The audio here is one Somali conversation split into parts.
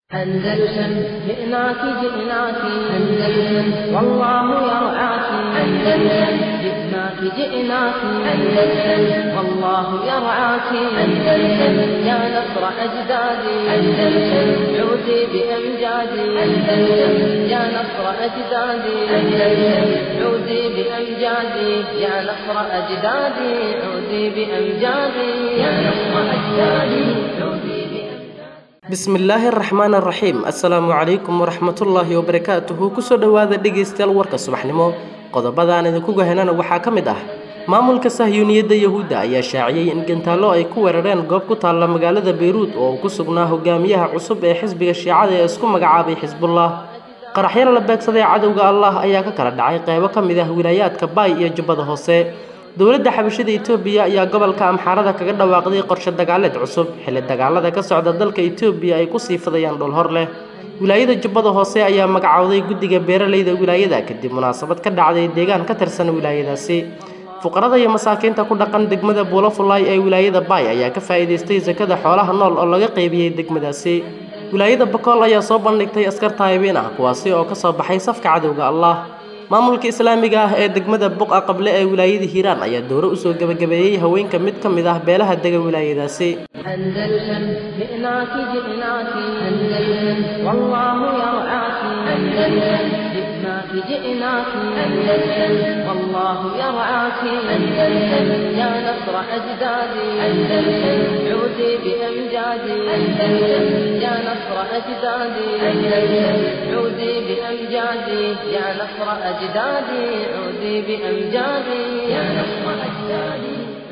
أندلسن جئناك جئناك أندلسن والله يرعاك أندلسن جئناك جئناك أندلسن والله يرعاك أندلسن يا نصر أجدادي أندلسن عودي بأمجادي أندلسن يا نصر أجدادي أندلسن عودي بأمجادي يا نصر أجدادي عودي بأمجادي يا نصر أجدادي عودي بأمجادي bismillaahi araxmaan araxiim assalaamu calaykum waraxmatullaahi wabarakaatuhu kusoo dhowaada dhegaystayaal warka subaxnimo qodobadaan idinku gahanana waxaa ka mid ah maamulka sahyuuniyadda yahuudda ayaa shaaciyey in gantaallo ay ku weerareen goob ku taalla magaalada beyruud oo uu ku sugnaa hogaamiyaha cusub ee xisbiga shiicada ee isku magacaabay xisbullah qaraxyada la beegsaday cadowga allah ayaa ka kala dhacay qeybo ka mid ah wilaayaadka baay iyo jubbada hoose dowladda xabashada etoobiya ayaa gobolka amxaarada kaga dhawaaqday qorshe dagaaleed cusub xilli dagaalada ka socda dalka etoobiya ay kusii fidayaan dhul hor leh wilaayada jubbada hoose ayaa magacowday guddiga beeralayda wilaayada kadib munaasabad ka dhacday deegaan ka tirsan wilaayadaasi fuqarada iyo masaakiinta ku dhaqan degmada buulafulaay ee wilaayada baay ayaa ka faa'iidaystay sakada xoolaha nool oo laga qaybiyey degmadaasi wilaayada bakool ayaa soo bandhigtay askar taayibiin ah kuwaasi oo kasoo baxay safka cadowga allah maamulka islaamiga ah ee degmada buqa qable ee wilaayada hiiraan ayaa dowro usoo gebagabeeyey haweenka mid ka mid ah beelaha dega wilaayadaasi أندلسن جئناك جئناك أندلسن والله يرعاك أندلسن جئناك جئناك أندلسن والله يرعاك أندلسن يا نصر أجدادي أندلسن عودي بأمجادي أندلسن يا نصر أجدادي أندلسن عودي بأمجادي يا نصر أجدادي عودي بأمجادي يا نصر أجدادي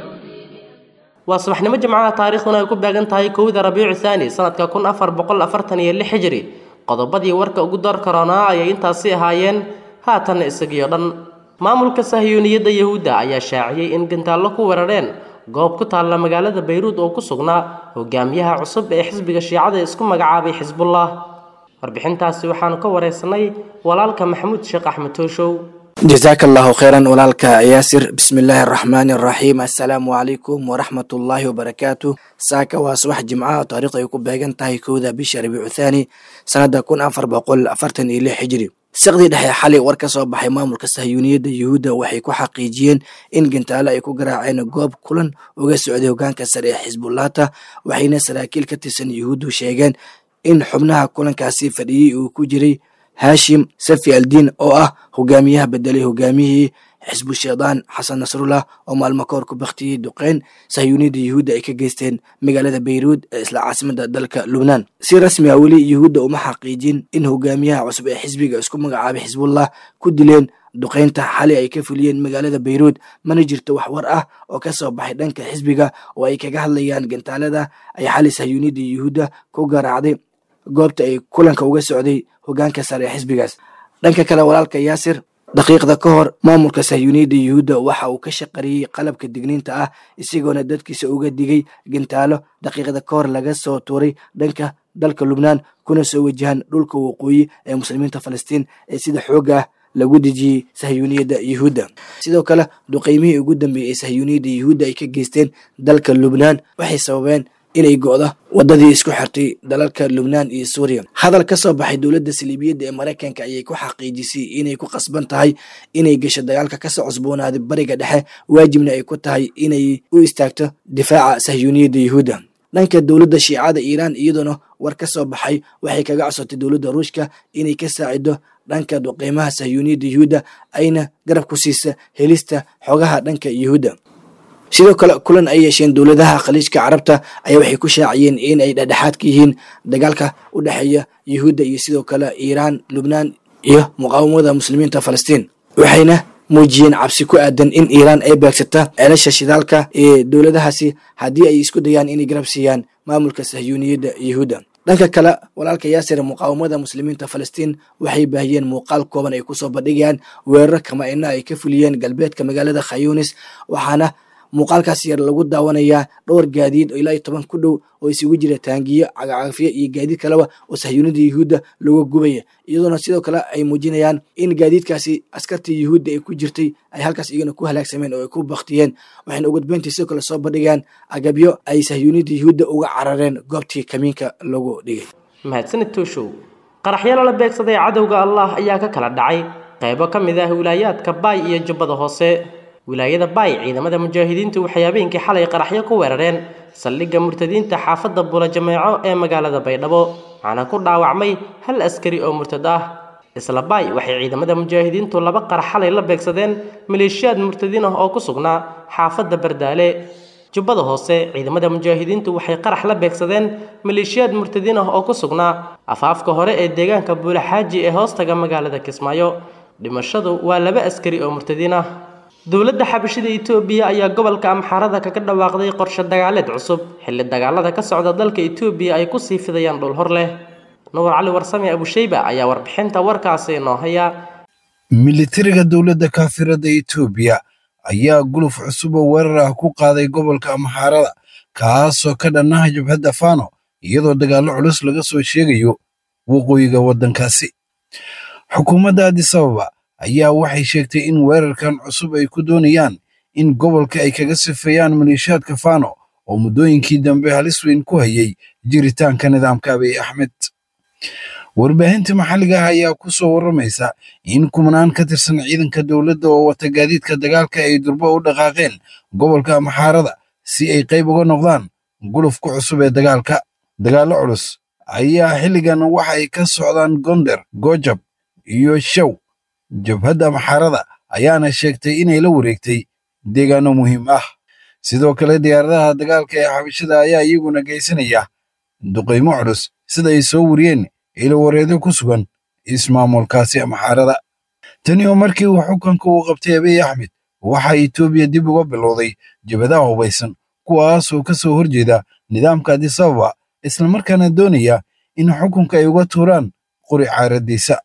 waa subaxnimo jimcaha taariikhduna ay ku beegan tahay kowda rabiicu thaani sanadka kun afar boqol afartan iyo lix hijri qodobadii warka ugu dar karoonaa ayay intaasi ahaayeen haatanna isagiyo dhan maamulka sahyuuniyadda yahuudda ayaa shaaciyey in gantaallo ku weerareen goob ku taalla magaalada bayruud oo ku sugnaa hogaamiyaha cusub ee xisbiga shiicada isku magacaabay xisbullah warbixintaasi waxaanu ka wareysanay walaalka maxamuud sheekh axmed tooshow jasaaka allahu kheyran walaalka yaasir bismi illaahi araxmaani araxiim assalaamu calaykum waraxmatullaahi wabarakaatu saaka waa subax jimcaha taariikhdu ay ku beegan tahay kowda bisha rabiicu thaani sanadda kun afar boqol afartan iyo lix hijri saqdii dhexe xalay war ka soo baxay maamulka sahyuuniyadda yuhuudda waxay ku xaqiijiyeen in gantaalo ay ku garaaceen goob kulan uga socday hogaanka sare ee xisbullahta waxayna saraakiil ka tirsan yuhuuddu sheegeen in xubnaha kulankaasi fadhiyey uu ku jiray haashim safi aldiin oo ah hogaamiyaha bedelay hogaamiyihii xisbu shaydaan xasan nasrullah oo maalmo ka hor ku baktiyey duqeyn sahyuuniyadda yuhuudda ay ka geysteen magaalada bayruud ee isla caasimada dalka lubnaan si rasmi ah weli yuhuudda uma xaqiijin in hogaamiyaha cusub ee xisbiga isku magacaabay xisbullah ku dileen duqeynta xali ay ka fuliyeen magaalada bayruud mana jirto wax war ah oo ka soo baxay dhanka xisbiga oo ay kaga hadlayaan gantaalada ay xali sahyuuniyadda yuhuudda ku garaacday goobta ay kulanka uga socday hogaanka sare ee xisbigaas dhanka kale walaalka yaasir daqiiqda ka hor maamulka sahyuuniyadda yuhuudda waxa uu ka shaqariyey qalabka digniinta ah isagoona dadkiisa uga digay gantaalo daqiiqda ka hor laga soo tuuray dhanka dalka lubnaan kuna soo wajahan dhulka waqooyi ee muslimiinta falastiin ee sida xoogga ah lagu dejiyey sahyuuniyadda yuhuudda sidoo kale duqeymihii ugu dambeeyey ee sahyuuniyadda yuhuudda ay ka geysteen dalka lubnaan waxay sababeen inay go'do wadadii isku xirtay dalalka lubnaan iyo suuriya hadal ka soo baxay dowladda saliibiyadda ee maraykanka ayay ku xaqiijisay inay ku qasban tahay inay gasho dagaalka kasoo cusboonaaday bariga dhexe waajibna ay ku tahay inay u istaagto difaaca sahyuuniyadda yuhuudda dhanka dowladda shiicada iiraan iyadoona war ka soo baxay waxay kaga codsotay dowladda ruushka inay ka saacido dhanka duqeymaha sahyuuniyadda yuhuudda ayna garab ku siisa helista xogaha dhanka yuhuudda sidoo kale kulan ay yeesheen dowladaha khaliijka carabta ayaa waxay ku shaaciyeen in ay dhexdhexaad ka yihiin dagaalka u dhexeeya yuhuudda iyo sidoo kale iiraan lubnaan iyo muqaawamada muslimiinta falastiin waxayna muujiyeen cabsi ku aadan in iiraan ay beegsata ceelasha shidaalka ee dowladahaasi haddii ay isku dayaan inay garab siiyaan maamulka sahyuuniyadda yuhuudda dhanka kale walaalka yaasir muqaawamada muslimiinta falastiin waxay baahiyeen muuqaal kooban ay kusoo bandhigayaan weeraro kama-ina ay ka fuliyeen galbeedka magaalada khayunis waxaana muuqaalkaas yar lagu daawanayaa dhowr gaadiid oo ilaa iyo toban ku dhow oo isugu jira taangiyo cagacagafyo iyo gaadiid kaleba oo sahyuunida yuhuudda laga gubaya iyadoona sidoo kale ay muujinayaan in gaadiidkaasi askartii yuhuudda ay ku jirtay ay halkaas iyagana ku halaagsameen oo ay ku baktiyeen waxayna ugadbeyntii sidoo kale soo bandhigaan agabyo ay sahyuunida yuhuudda uga carareen goobtii kamiinka lagu dhigay mahadsanid tooshow qaraxyo lala beegsaday cadowga allah ayaa ka kala dhacay qaybo ka mid ah wilaayaadka baay iyo jubbada hoose wilaayada baay ciidamada mujaahidiintu waxay habeenkii xalay qaraxyo ku weerareen saldhigga murtadiinta xaafadda bula jameeco ee magaalada baydhabo waxaana ku dhaawacmay hal askari oo murtad ah isla baay waxay ciidamada mujaahidiintu laba qarax xalay la beegsadeen maleeshiyaad murtadiin ah oo ku sugnaa xaafadda bardaale jubbada hoose ciidamada mujaahidiintu waxay qarax la beegsadeen maleeshiyaad murtadiin ah oo ku sugnaa afaafka hore ee deegaanka buulaxaaji ee hoostaga magaalada kismaayo dhimashadu waa laba askari oo murtadiin ah dowladda xabashida itoobiya ayaa gobolka amxaarada kaga dhawaaqday qorshe dagaaleed cusub xilli dagaalada ka socda dalka itoobiya ay kusii fidayaan dhul hor leh nuur cali warsame abushayba ayaa warbixinta warkaasi inoo haya militariga dowladda kaafirada etoobiya ayaa guluf cusub oo weerar ah ku qaaday gobolka amxaarada kaasoo ka dhannaha jabhadda fano iyadoo dagaallo culus laga soo sheegayo waqooyiga waddankaasi xukuumadda adisababa ayaa waxay sheegtay in weerarkan cusub ay ku doonayaan in gobolka ay kaga sifeeyaan maleeshiyaadka fano oo muddooyinkii dambe halis weyn ku hayay jiritaanka nidaamka abiy axmed warbaahinta maxalliga ah ayaa ku soo warramaysa in kumanaan ka tirsan ciidanka dowladda oo wata gaadiidka dagaalka ay durbo u dhaqaaqeen gobolka amxaarada si ay qayb uga noqdaan gulufka cusub ee dagaalka dagaallo culus ayaa xilligan waxa ay ka socdaan gonder gojab iyo show jabhadda amxaarada ayaana sheegtay inay la wareegtay deegaano muhiim ah sidoo kale diyaaradaha dagaalka ee xabashada ayaa iyaguna geysanaya duqaymo culus sida ay soo wariyeen ilawareedo ku sugan ismaamulkaasi amxaarada tani oo markii uu xukunka uu qabtay abiy axmed waxaa etoobiya dib uga bilowday jabhadaha hubaysan kuwaasoo ka soo horjeeda nidaamka adisababa islamarkaana doonaya in xukunka ay uga tuuraan qori caaraddiisa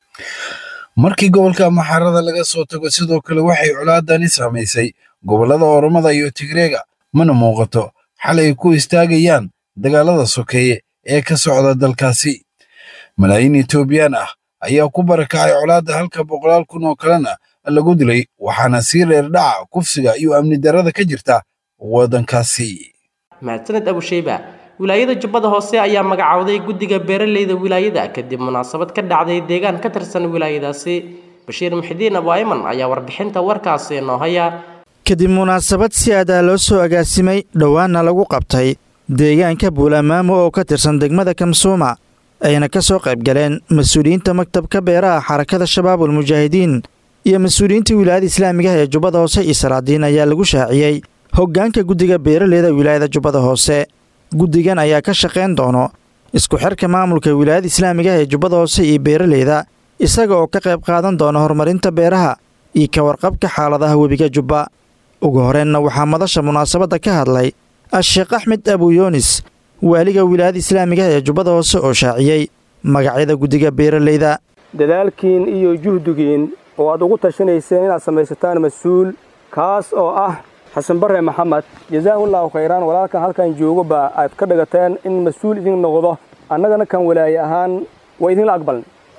markii gobolka amxaarada laga soo tago sidoo kale waxay colaadani saamaysay gobollada oromada iyo tigreega mana muuqato xal ay ku istaagayaan dagaalada sokeeye ee ka socda dalkaasi malaayiin etoobiyaan ah ayaa ku barakacay colaadda halka boqolaal kun oo kalena lagu dilay waxaana sii reer dhaca kufsiga iyo amni darrada ka jirta waddankaasi mahadsaned abushayba wilaayada jubbada hoose ayaa magacowday guddiga beeraleyda wilaayada kadib munaasabad ka dhacday deegaan ka tirsan wilaayadaasi bashiir muxidiin abu ayman ayaa warbixinta warkaasi noo haya kadib munaasabad si aadaa loo soo agaasimay dhowaanna lagu qabtay deegaanka buulamaamo oo ka tirsan degmada kamsuuma ayna ka soo qayb galeen mas-uuliyiinta maktabka beeraha xarakada shabaabul mujaahidiin iyo mas-uuliyiinta wilaayada islaamiga ee jubbada hoose iyo salaadiin ayaa lagu shaaciyey hoggaanka guddiga beeraleyda wilaayada jubbada hoose guddigan ayaa ka shaqayn doono isku xirka maamulka wilaayada islaamiga ee jubbada hoose iyo beeraleyda isaga oo ka qayb qaadan doona horumarinta beeraha iyo ka warqabka xaaladaha webiga jubba ugu horeenna waxaa madasha munaasabadda ka hadlay a-sheekh axmed abuyoonis waaliga wilaayada islaamiga ee jubbada hoose oo shaaciyey magacyada guddiga beeraleyda dadaalkiin iyo juhdigiin oo aad ugu tashanayseen inaad samaysataan mas-uul kaas oo ah xasan bare maxamed jazaahullahu khayraan walaalkan halkan joogoba aad ka dhigateen in mas-uul idin noqdo annagana kan walaaye ahaan waa idinla aqbalna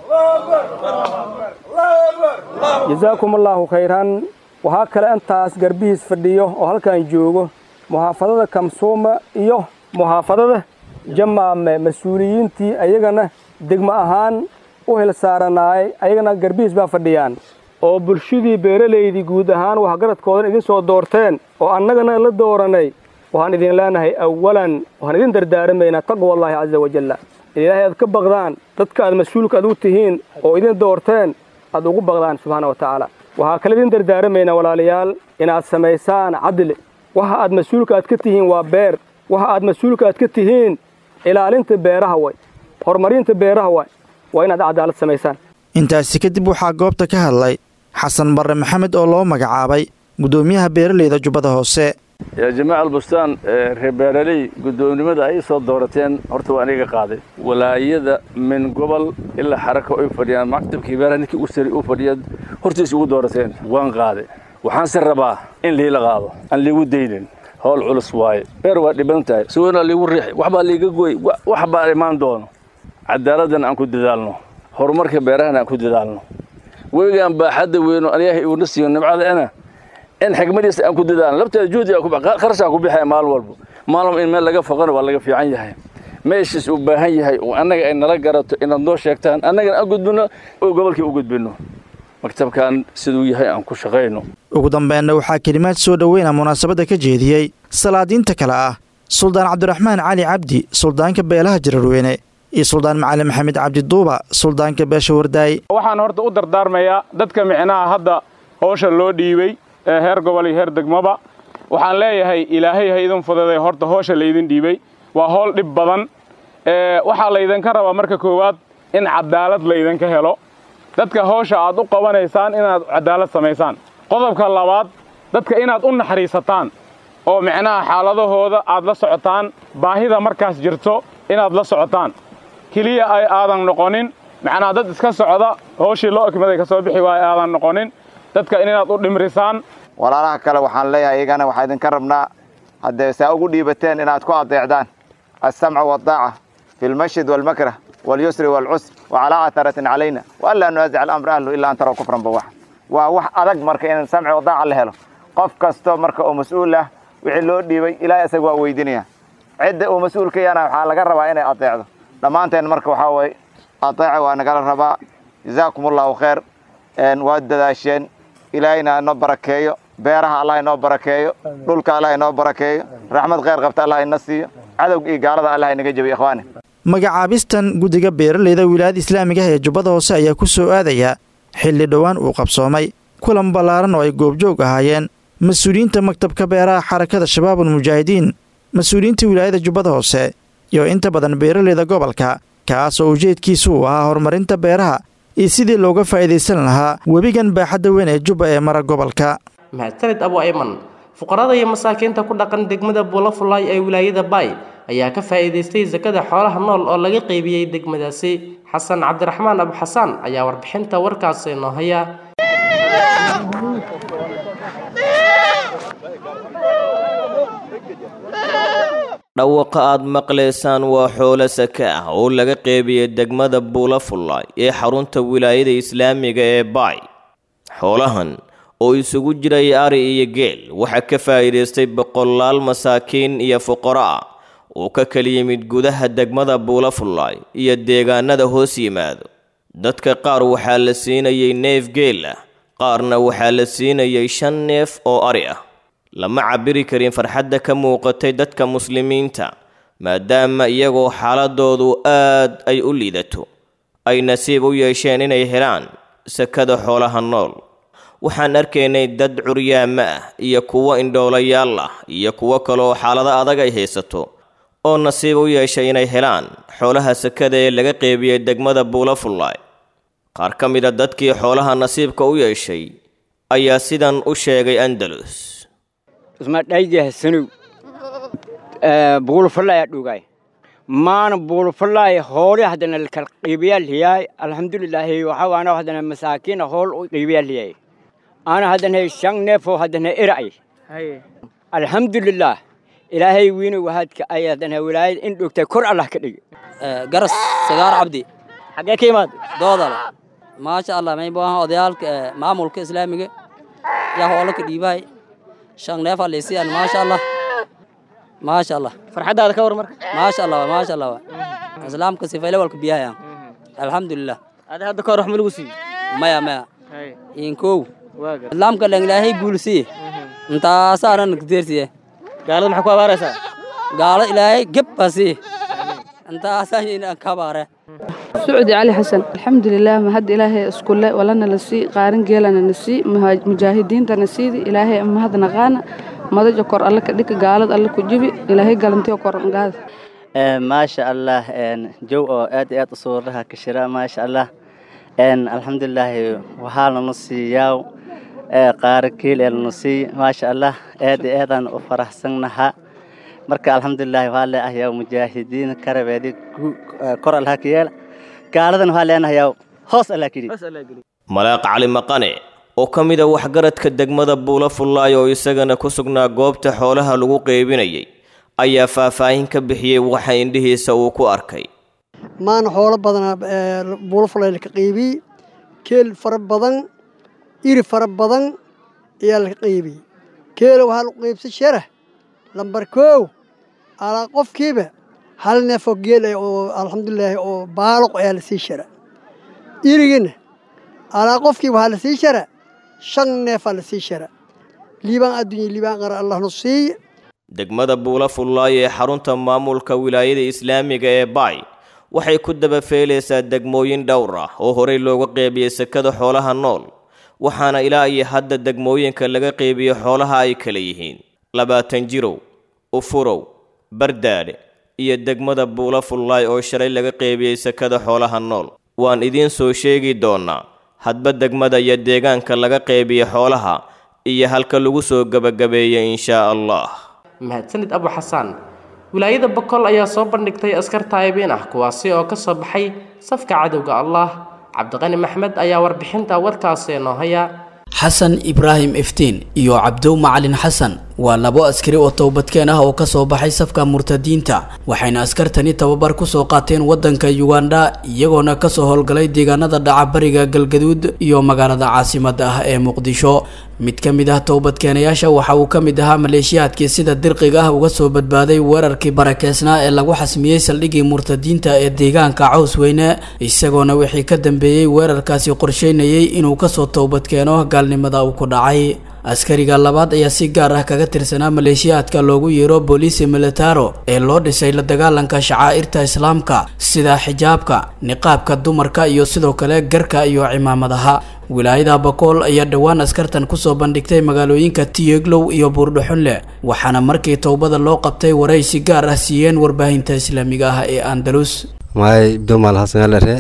jazaakumullaahu khayran waxaa kale intaas garbihiis fadhiyo oo halkan joogo muxaafadada kamsuuma iyo muxaafadada jamaame mas-uuliyiintii ayagana degmo ahaan u hel saaranaayay ayagana garbihiis baa fadhiyaan oo bulshadii beeralaydii guud ahaan waxgaradkoodan idin soo doorteen oo annagana la dooranay waxaan idin leenahay awalan waxaan idin dardaaramaynaa taqwallaahi casa wajalla in ilaahay aad ka baqdaan dadka aad mas-uulka aad u tihiin oo idin doorteen aad ugu baqdaan subxaana wa tacaala waxaa kale idin dardaaramaynaa walaalayaal inaad samaysaan cadli waxa aad mas-uulka aad ka tihiin waa beer waxa aad mas-uulka aad ka tihiin ilaalinta beeraha way horumarinta beeraha way waa inaad cadaalad samaysaan intaasi kadib waxaa goobta ka hadlay xasan barre maxamed oo loo magacaabay guddoomiyaha beeraleyda jubbada hoose yaa jamaaca albustaan reer beeraley guddoomnimada ay soo doorateen horta waa aniga qaaday walaayada min gobol ilaa xaraka ay fadhiyaan maktabkii beeraha ninkii u sari u fadhiya hortiis ugu doorateen waan qaaday waxaanse rabaa in liila qaado aan liigu daynin howl culus waaye beer waa dhiban tahay suwanaa liigu riixi waxbaa liiga goy wax baa imaan doono cadaaladdan aan ku dadaalno horumarka beerahana aan ku dadaalno webigaan baaxadda weyno ilaahay uuna siiyo nimcadaana in xigmadiisa aan ku dadaalno labteeda juhdi kharashaa ku bixaya maalin walba maalin in meel laga foqana waa laga fiican yahay meeshiis uu baahan yahay oo annaga ay nala garato inaad noo sheegtaan annagana aan gudbinno oo gobolkii u gudbinno maktabkan siduu yahay aan ku shaqayno ugu dambeynna waxaa kelimaad soo dhoweyna munaasabadda ka jeediyey salaadiinta kale ah suldaan cabdiraxmaan cali cabdi suldaanka beelaha jararweyne iyo suldaan macalin maxamed cabdi duuba suldaanka beesha wardaay waxaan horta u dardaarmayaa dadka micnaha hadda howsha loo dhiibay ee heer gobol iyo heer degmaba waxaan leeyahay ilaahay ha idin fududay horta howsha laydin dhiibay waa howl dhib badan waxaa laydinka rabaa marka koowaad in cadaalad laydinka helo dadka howsha aad u qabanaysaan inaad cadaalad samaysaan qodobka labaad dadka inaad u naxariisataan oo micnaha xaaladahooda aad la socotaan baahida markaas jirto inaad la socotaan keliya ay aadan noqonin macnaha dad iska socda howshii loo ekmaday ka soo bixi waaya aadan noqonin dadka inaad u dhimrisaan walaalaha kale waxaan leeyahay iyagana waxaa idinka rabnaa haddee saa ugu dhiibateen inaad ku adeecdaan alsamca waaldaaca fi lmashid waalmakrah walyusri waalcusr wacalaa atharatin calayna waanlaa nunaasic alamra ahlu ilaa an taraw kufran bawaxa waa wax adag marka in samci wadaaca la helo qof kasto marka oo mas-uul ah wixii loo dhiibay ilaahay isaga waa weydinaya cidda uu mas-uulka yana waxaa laga rabaa inay adeecdo dhammaanteen marka waxaa waye adeeca waa nagala rabaa jazaakum allahu khayr waad dadaasheen ilaahayna inoo barakeeyo beeraha allah inoo barakeeyo dhulka allah inoo barakeeyo raxmad khayr qabta allah ina siiyo cadowga iyo gaalada allah inaga jebiyo ikhwaani magacaabistan guddiga beeralayda wilaayada islaamiga ah ee jubbada hoose ayaa ku soo aadaya xilli dhowaan uu qabsoomay kulan ballaaran oo ay goobjoog ahaayeen mas-uuliyiinta maktabka beeraha xarakada shabaabul mujaahidiin mas-uuliyiinta wilaayada jubbada hoose iyo inta badan beeralayda gobolka kaas oo ujeedkiisu uu ahaa horumarinta beeraha iyo sidii looga faa'iidaysan lahaa webigan baaxadda weyn ee jubba ee mara gobolka mahadsanid abu ayman fuqarada iyo masaakiinta ku dhaqan degmada buulafulaay ee wilaayada baay ayaa ka faa'iidaystay sakada xoolaha nool oo laga qeybiyey degmadaasi xasan cabdiraxmaan abu xasaan ayaa warbixinta warkaasi noo haya dhawaqa aad maqlaysaan waa xoolo sake ah oo laga qeybiyey degmada buulafullaay ee xarunta wilaayada islaamiga ee baay xoolahan oo isugu jiray ari iyo geel waxaa ka faa'iidaystay boqolaal masaakiin iyo fuqaro ah oo ka kala yimid gudaha degmada buulafullaay iyo deegaanada hoos yimaado dadka qaar waxaa la siinayay neef geel ah qaarna waxaa la siinayay shan neef oo ari ah lama cabiri karin farxadda ka muuqatay dadka muslimiinta maadaama iyagoo xaaladoodu aad ay u liidato ay nasiib u yeesheen inay helaan sakada xoolaha nool waxaan arkaynay dad curyaama ah iyo kuwo indhoolayaal ah iyo kuwo kaleoo xaalado adag ay haysato oo nasiib u yeeshay inay helaan xoolaha sakada ee laga qeybiyey degmada buulafullaay qaar ka mida dadkii xoolaha nasiibka u yeeshay ayaa sidan u sheegay andalus ismadhaydahasanow buulufallaya dhugay maana buulufallaya hoole haddana lakala qiibayaaliyaay alxamdulilaahi waxawaana haddana masaakiina hool u qiibayaaliyaay ana haddana shan neefoo haddana era'ay alxamdulilaah ilaahay wiina wahaadka ay haddana wilaayad in dhogtay kor allah ka dhigi garas sagaar cabdi xaggee ka imaad doodale maasha allah may baahan odayaalka maamulka islaamiga yaa hoola ka dhiibahay shan neef alisiyan maasha allah maasha allah farxaddaada ka war marka maasha allah maasha allah islaamka sifayle walka biyahayan alxamdulilah ada hadda ka hor wax ma lagu siiyo maya maya inkow islaamka dhan ilaahay guulsiye intaasaana nagdeersiye gaalada maxaa ku abaaraysaa gaalo ilaahay geb baa siiye intaasaa kabaare سعودي علي حسن الحمد لله ما هد إلهي اسكول ولنا نسي قارن جيلنا نسي مجاهدين تنسيدي إلهي أما هذا نغانا ما ذا جكر الله كديك قالد الله كجبي إلهي قالنتي وكر نقاد ما شاء الله جو آد آد صورها كشراء ما شاء الله الحمد لله وحالنا نصي ياو قاركيل النصي ما شاء الله آد آد أنا أفرح سنها marka alxamdulilahi waxaa leeahayaa mujaahidiin karabeedi kor allaha ka yeela gaaladan waxaa leenahayaa hoos allah kidhi malaaq cali maqane oo ka mid a waxgaradka degmada buulafullaay oo isagana ku sugnaa goobta xoolaha lagu qeybinayay ayaa faahfaahin ka bixiyey waxa indhihiisa uu ku arkay maana xoolo badanaa buulafullaay laka qeybiyey keel fara badan iri fara badan ayaa laka qeybiyey keela waxaa lagu qeybsay sharah lambar koow alaa qofkiiba hal neefoo geel ah oo alxamdulilaahi oo baaloq ayaa la sii shara irigina alaa qofkii waxaa la sii shara shan neefaa la sii shara liibaan adduunya liibaan qara allahnu siiya degmada buula fullaay ee xarunta maamulka wilaayada islaamiga ee baay waxay ku dabafeelaysaa degmooyin dhowr ah oo horey looga qeybiyey sekada xoolaha nool waxaana ilaa iyo hadda degmooyinka laga qeybiyo xoolaha ay kala yihiin labaatan jirow ufurow bardaadhe iyo degmada buula fullaay oo shalay laga qeybiyey sekada xoolaha nool waan idiin soo sheegi doonaa hadba degmada iyo deegaanka laga qeybiyo xoolaha iyo halka lagu soo gebagabeeyey inshaa allah mahadsanid abu xasaan wilaayada boqol ayaa soo bandhigtay askar taayibiin ah kuwaasi oo ka soo baxay safka cadowga allah cabdiqani maxmed ayaa warbixinta warkaasi noo haya xasan ibraahim iftiin iyo cabdow macalin xasan waa labo askari oo toobadkeen ah oo ka soo baxay safka murtadiinta waxayna askartani tababar ku soo qaateen waddanka yugandha iyagoona kasoo howlgalay deegaanada dhaca bariga galgaduud iyo magaalada caasimada ah ee muqdisho mid ka mid ah toobadkeenayaasha waxa uu ka mid ahaa maleeshiyaadkii sida dirqiga ah uga soo badbaaday weerarkii barakeysnaa ee lagu xasmiyey saldhiggii murtadiinta ee deegaanka caws weyne isagoona wixii ka dambeeyey weerarkaasi qorsheynayay inuu kasoo toobadkeeno gaalnimada uu ku dhacay askariga labaad ayaa si gaar ah kaga tirsanaa maleeshiyaadka loogu yeero booliisi militaro ee loo dhisay la dagaalanka shacaa'irta islaamka sida xijaabka niqaabka dumarka iyo sidoo kale garka iyo cimaamadaha wilaayada bakool ayaa dhowaan askartan kusoo bandhigtay magaalooyinka tiyeglow iyo buurdhaxunle waxaana markii towbada loo qabtay waray si gaar ah siiyeen warbaahinta islaamiga ah ee andalus maay domal hasangalare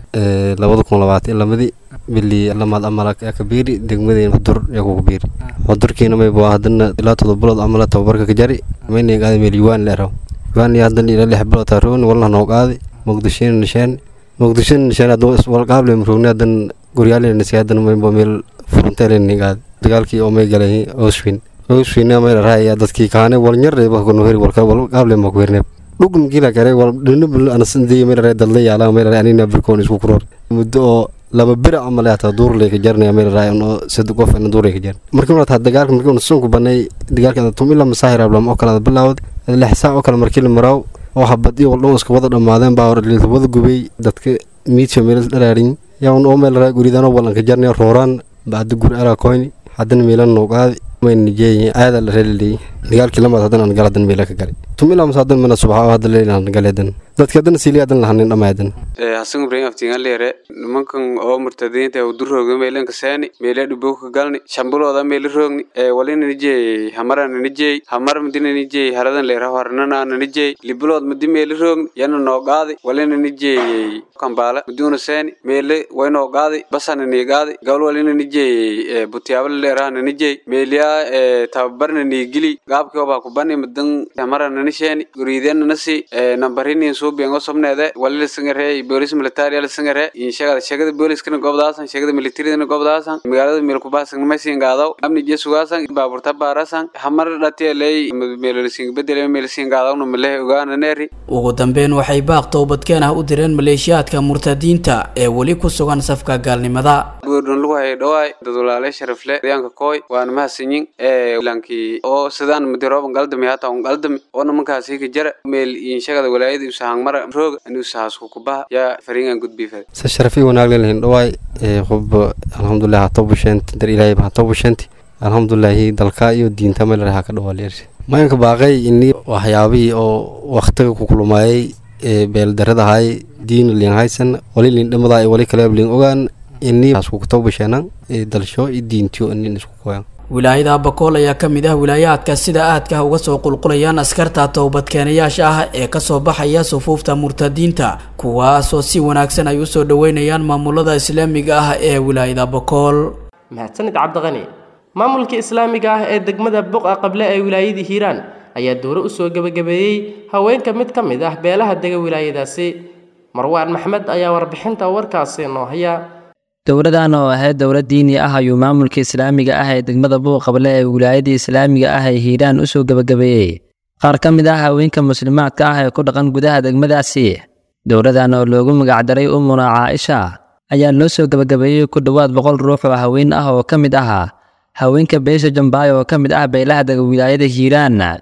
labada kun labaatan lamadii bili lamaad amala kabiiri degmadeen xudur yaa kugu biiri xudurkiina mayba hadana ilaa todoba bilood amala tababarka ka jari mayna qaadi meel yuwaan leeraw yuwaan iyo hadan ilaa lix bilood taarooni walna noo qaadi muqdishona nisheen muqdishona nisheen haduu iswalqaable mroogni hadan goryaalena nisay hadan mayba meel furunteeleni qaadi dagaalkii oo may galay ooswin ooswina may raaya dadkii kaane walnyarreeba kunuheri walka walqaable ma ku hirneeb dhugum gila kare wal dhinabul anasandiya may raaya dadla yaala may raaya anina birkoon isku kuroor muddo oo laba bir camal ataa duurley ka jarnaya meel raay oo sad qof aan duurley ka jar markii uu taa dagaalka markii uu sunku banay dagaalka tum ila masaahir ablam oo kala bilaawad lix saac oo kala markii la maraw oo habadii oo dhan iska wada dhamaadeen baa la wada gubay dadka miidka meel dhalaarin yaa oo meel raay guridan oo walan ka jarnay rooraan baad gur ala koyn hadan meelan noo qaadi mayn nijeey aada la reelay dagaalkii lamaad hadan aan galadan meel ka galay tum ila masaadan mana subax hadda leelan galeedan dadka hadan siiliyadan lahanin dhamaadan hasan ibrahim aftiingan leere nimankan oo murtadiinta ee durooga meelan ka saani meela dhubo ka galni shambulooda meel roogni ee walina nijey hamara nijey hamar madina nijey haradan leera harnana nijey libulood madi meel roogni yana noo qaadi walina nijey kambaala muduna saani meele waynoo qaadi basana nii qaadi gabal walina nijey butiyaabala leera nijey meeliya tababarna nii gili gaabkii obaa kubani madan hamara nanisheeni guriidena nasi nambarini suubiyan osobneede walila singare bolis military ala singare inshagada shagada boliskana gobdaasan shagada militaridana gobdaasan magaalada meelkubaasan maysin gaadaw amni jesugaasan baaburta baarasan hamar dhatieley meelolisin bedele meelsin gaadawna malehe ogaana neeri ugu dambeyn waxay baaq toobadkeen ah u direen maleeshiyaadka murtadiinta ee weli ku sugan safka gaalnimada buurdhon lagu hayay dhawaay dadwalaale sharafle deegaanka kooy waana mahadsanyin ee ilankii oo sidaan madirooban galdami hata un galdami oo nimankaasi ka jara meel inshagada walaayada usahangmara rooga anuusahaasku kubaha yaa fariingan gudbiifad se sharafi wanaag leelahin dhawaay qob alxamdulilah hatobusheenti dar ilaahay hatobusheenti alxamdulilahi dalka iyo diinta meelaraha ka dhawaalyeer mayanka baaqay ini waxyaabihii oo waktiga ku kulumaayay beeldaradahay diin liin haysan wali liin dhamadaa wali kale liin ogaan ini askukutobasheenan dalsho iyo diintiyo inin isku koyan wilaayada bakool ayaa ka mid ah wilaayaadka sida aadka uga soo qulqulayaan askarta towbadkeenayaasha ah ee kasoo baxaya sufuufta murtadiinta kuwaasoo si wanaagsan ay usoo dhaweynayaan maamulada islaamiga ah ee wilaayada bakool mahadsanid cabdiqani maamulka islaamiga ah ee degmada buqa qable ee wilaayadii hiiraan ayaa dowro usoo gebagabeeyey haweenka mid ka mid ah beelaha dega wilaayadaasi marwaan maxmed ayaa warbixinta warkaasi noo haya dowladan oo ahayd dowlad diini ah ayuu maamulka islaamiga ah ee degmada buuqable ee wilaayada islaamiga ah ee hiiraan usoo gebagabeeyey qaar ka mid ah haweenka muslimaadka ah ee ku dhaqan gudaha degmadaasi dowladan oo loogu magacdaray umuna caaisha ayaa loo soo gebagabeeyey ku dhowaad boqol ruux oo haween ah oo ka mid ahaa haweenka beesha jambaay oo ka mid ah beelaha dega wilaayada hiiraan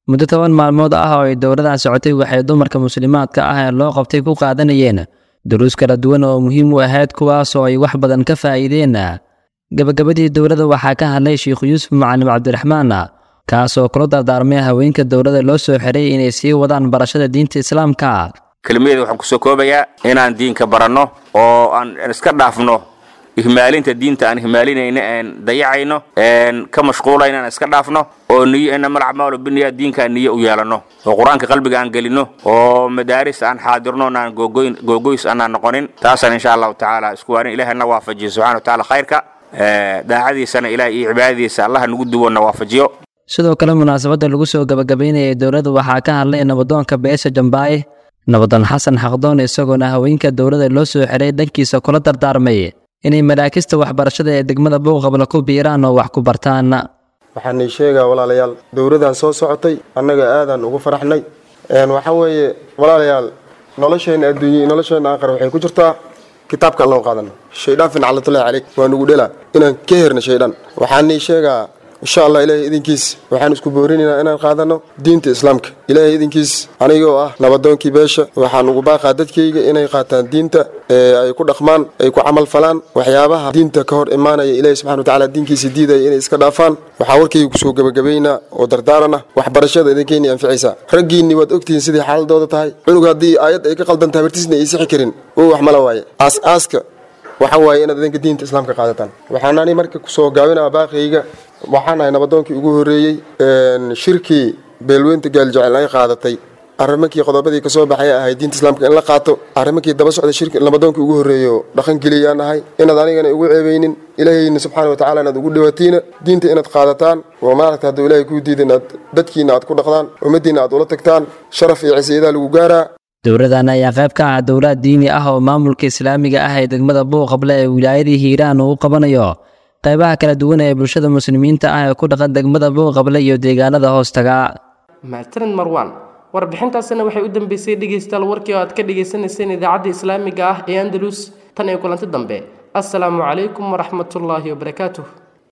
muddo toban maalmood ah oo ay dowladan socotay waxay dumarka muslimaadka ah ee loo qabtay ku qaadanayeen duruus kala duwan oo muhiim u ahayd kuwaas oo ay wax badan ka faa'iideen gabagabadii dowladda waxaa ka hadlay sheikhu yuusuf macalim cabdiraxmaan kaas oo kula dardaarmay haweenka dowladda loo soo xiray inay sii wadaan barashada diinta islaamka kelmadeeda waxaan kusoo koobayaa inaan diinka baranno oo aan iska dhaafno ihmaalinta diinta aan ihmaalinayno een dayacayno een ka mashquulayno aan iska dhaafno oo niyo inama alacmaalu biniya diinka aan niyo u yeelanno oo qur-aanka qalbiga aan gelino oo madaaris aan xaadirno aan googoyn googoys aanaan noqonin taasaan insha allahu tacaala isku waanin ilaahna waafajiyo subxana wa tacaala khayrka daacadiisana ilaah iyo cibaadadiisa allaha nagu duwona waafajiyo sidoo kale munaasabadda lagu soo gabagabaynayay dowladda waxaa ka hadlay nabadoonka beesha jambaaye nabadoon xasan xaqdoon isagoona haweenka dowladda loo soo xiray dhankiisa kula dardaarmay inay maraakista waxbarashada ee degmada buuqabla ku biiraan oo wax ku bartaan waxaan ii sheegaa walaalayaal dowladdan soo socotay annaga aadaan ugu faraxnay waxaa weeye walaalayaal nolosheenna adduunye nolosheenna aakhir waxay ku jirtaa kitaabka alloon qaadano shaydaan fincalatullahi caleyk waa nugu dhelaa inaan ka herno shaydaan waxaan ii sheegaa insha allah ilaahay idinkiis waxaan isku boorinaynaa inaan qaadano diinta islaamka ilaahay idinkiis anigoo ah nabadoonkii beesha waxaan ugu baaqaa dadkayga inay qaataan diinta ee ay ku dhaqmaan ay ku camal falaan waxyaabaha diinta ka hor imaanaya ilaahay subxana watacaala diinkiisa diidaya inay iska dhaafaan waxaa warkayga kusoo gebagabaynaa oo dardaarana waxbarashada idinkeynay anficaysaa raggiinni waad ogtihiin sidii xaaladooda tahay cunug haddii aayad ay ka qaldan tahay bartiisna ay sixi karin oo wax mala waaye aas-aaska waxa waaye inaad idinka diinta islaamka qaadataan waxaanani marka kusoo gaabinaa baaqayga waxaan ahay nabadoonkii ugu horreeyey shirkii beelweynta gaaljecel ay qaadatay arrimankii qodobadii kasoo baxay ahay diinta islaamka in la qaato arrimankii daba socda shirki nabadoonkii ugu horreeyo dhaqan geliyaan ahay inaad anigana ugu ceebeynin ilaahayna subxaana watacaala inaad ugu dhawatiina diinta inaad qaadataan oo maaragta hadduu ilaahay kuu diida inaad dadkiina aad ku dhaqdaan ummaddiina aad ula tagtaan sharaf iyo cisiyadaa lagu gaaraa dowladan ayaa qayb ka ah dowlad diini ah oo maamulka islaamiga ah ee degmada buuqable ee wilaayadii hiiraan uu qabanayo qaybaha kala duwan ee bulshada muslimiinta ah ee ku dhaqan degmada buuqable iyo deegaanada hoostaga mahadsanid marwan warbixintaasina waxay u dambeysay dhegaystayaal warkii oo aad ka dhagaysanayseen idaacadda islaamiga ah ee andalus tan iyo kulanti dambe assalaamu calaykum waraxmatullaahi wabarakaatuh